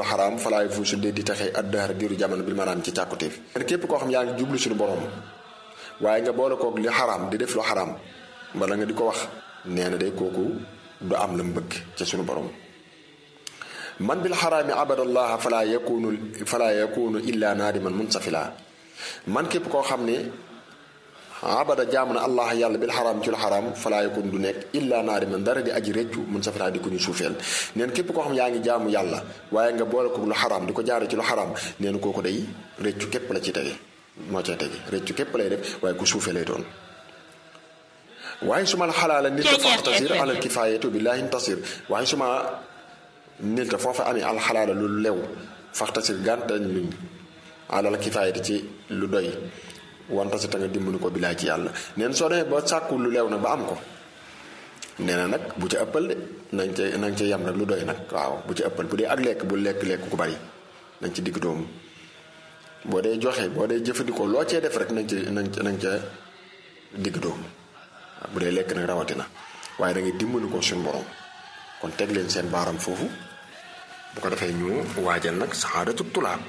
lu xaraam falaay fuusu dee di taxe addahar diiru jamono bi maanaam ci càkkutéef képp koo xam yaa ngi jublu suñu borom waaye nga boole koog li xaraam di def lu xaraam wala nga di ko wax nee na day kooku du am la mu bëgg ci suñu borom man bil xaraami abadallaha fala yakunu fala yakunu illa naadiman munsafila man képp koo xam ne abada jaamu na allah yàlla bil xaraam ci lu xaraam fala yakun du nekk illa naadiman dara di aji réccu munsafila di ko ñu suufeel neen képp koo xam yaa ngi jaamu yàlla waaye nga boole ko lu xaraam di ko jaare ci lu xaraam neen kooku day réccu képp la ci tege moo cay tege réccu képp lay def waaye ku suufee lay doon waaye su ma la xalaala nit a faxtasir alal kifaayatu billahi tasir waaye su ma nit a foofa amee alxalaala lu lew faxtasir gàntañ luñ alal kifaayatu ci lu doy wanta si ta nga dimbali ko billaay ci yàlla neen soo demee ba sàkku lu lew nag ba am ko nee na nag bu ci ëppal de nañ ca nañ ca yem rek lu doy nag waaw bu ci ëppal bu dee ak lekk bu lekk lekk ku bari nañ ci digg doomu boo dee joxe boo dee jëfandikoo loo cee def rek nañ ca nañ ca nañ ca digg doomu bu dee lekk nag rawatina waaye da ngay dimbali ko suñu borom kon teg leen seen baaram foofu bu ko defee ñu waajal nag saxaadatu tulaab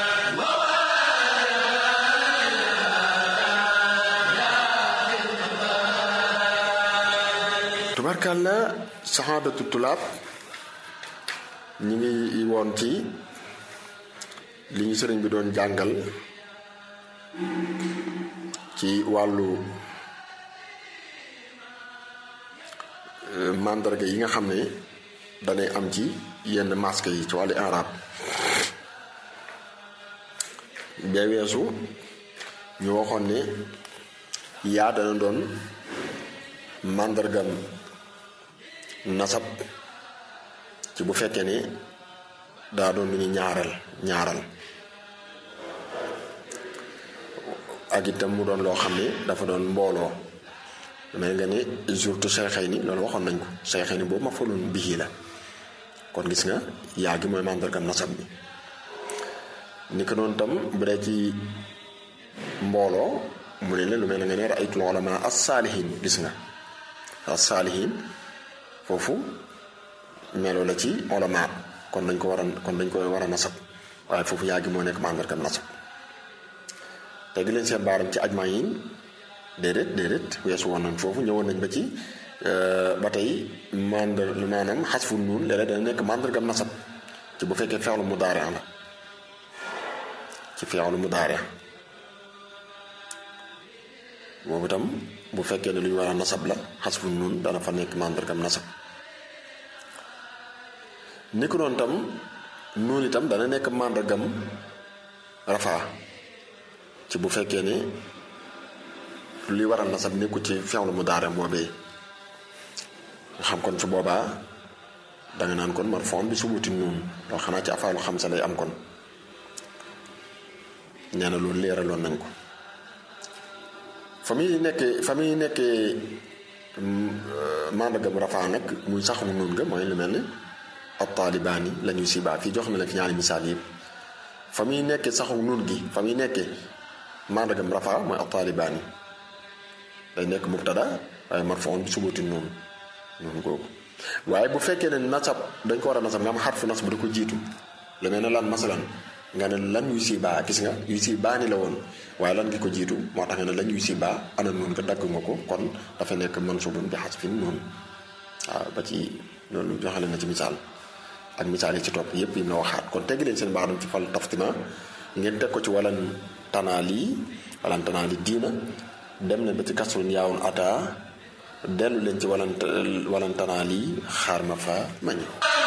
tubarkàlla saxaadatu tulaab ñi ngi woon ci li ñu sëriñ bi doon jàngal ci wàllu mandarga yi nga xam ne danay am ci yenn masque yi ci wàllu arab bee weesu ñu waxoon ne yaa dana doon màndargam nasab ci bu fekkee ne daa doon lu ñu ñaaral ñaaral ak itam mu doon loo xam ne dafa doon mbooloo mais nga ne surtout seexay ni loolu waxoon nañ ko seexay ni boobu ma faloon bii la kon gis nga yaa gi mooy màndargam nasab bi ni ko noonu tam bu dee ci mbooloo mu ne la lu mel ne nga ne ra'aytul ulama as-saalihin gis nga as-saalihin foofu melo la ci ulama kon dañ ko war a kon dañ ko war a nasab waaye foofu yaa gi moo nekk màndargam nasab tegi leen seen baaram ci ajmayin déedéet déedéet weesu woon nañ foofu ñëwoon nañ ba ci ba tey mandar maanaam xasfu nuun léeg-léeg dana nekk màndargam nasab ci bu fekkee feexlu mu daare la ci feexlu mu daare boobu itam bu fekkee ne lu ñu war a nasab la xasfu nuun dana fa nekk màndargam nasab ni ko doon tam nuun itam dana nekk màndargam rafaa ci bu fekkee ne li waral nasab nekku ci feexlu mu daare boobee nga xam kon su boobaa danga naan kon marfon bi subuti nuun loolu xanaa ci afaalu xam sa lay am kon nee na loolu leeraloon nañ ko fa muy nekkee fa muy nekkee màndargam rafaa nag muy saxum nuun nga mooy lu mel ni ab taalibaani la ñuy sibaa fii jox na la fi ñaari misaal yëpp fa muy nekkee saxum nuun gi fa muy nekkee màndargam rafaa mooy ab taalibaani day nekk mubtada waaye marfon bi subuti nuun noonu googu waaye bu fekkee ne nasab dañ ko war a nasab nga am xarfu nasab da ko jiitu lu mel ne lan masalan nga ne lan yu si baa gis nga yu si baa ni la woon waaye lan gi ko jiitu moo tax nga ne lan yu si baa ana noonu nga dagg nga ko kon dafa nekk mansubun bi xasfin noonu waaw ba ci loolu joxale na ci misaal ak misaal yi ci topp yépp yi na waxaat kon tegg leen seen baaram ci fal taftima ngeen teg ko ci walan tanaali walan tanaali diina dem leen ba ci kasrun yaawun ata dellu leen ci walan walan tanaali xaar ma fa mañu